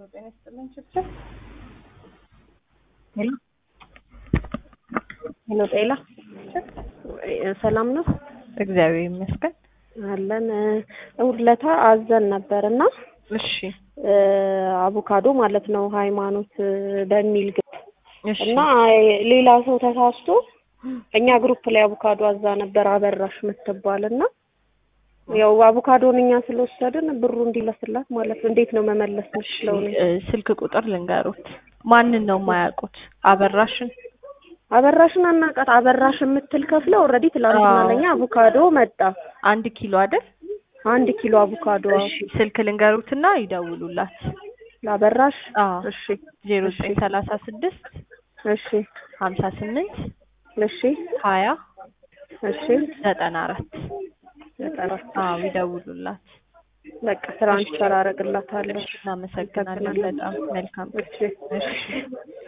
ጤና ይስጥልኝ ችግር ሄሎ ሄሎ ጤላ ሰላም ነው? እግዚአብሔር ይመስገን። አለን እሑድ አዘን ነበር እና እሺ አቮካዶ ማለት ነው ሃይማኖት በሚል ግብ እሺ እና ሌላ ሰው ተሳስቶ እኛ ግሩፕ ላይ አቮካዶ አዛ ነበር አበራሽ የምትባል እና ያው አቮካዶን እኛ ስለወሰድን ብሩ እንዲለስላት ማለት ነው። እንዴት ነው መመለስ የምችለው? እኔ? እ፣ ስልክ ቁጥር ልንገሩት። ማንን ነው የማያውቁት? አበራሽን አበራሽን አናውቃት። አበራሽ የምትል ከፍለ ኦልሬዲ ትላንትና አዎ። ለኛ አቮካዶ መጣ። አንድ ኪሎ አይደል? አንድ ኪሎ አቮካዶ እሺ ስልክ ልንገሩትና ይደውሉላት። ለአበራሽ። አዎ እሺ ዜሮ ዘጠኝ ሰላሳ ስድስት እሺ ሀምሳ ስምንት እሺ ሀያ እሺ ዘጠና አራት ዘጠና አዎ ይደውሉላት። በቃ ትራንስፈር አደርግላታለሁ። እናመሰግናለን በጣም መልካም እሺ እሺ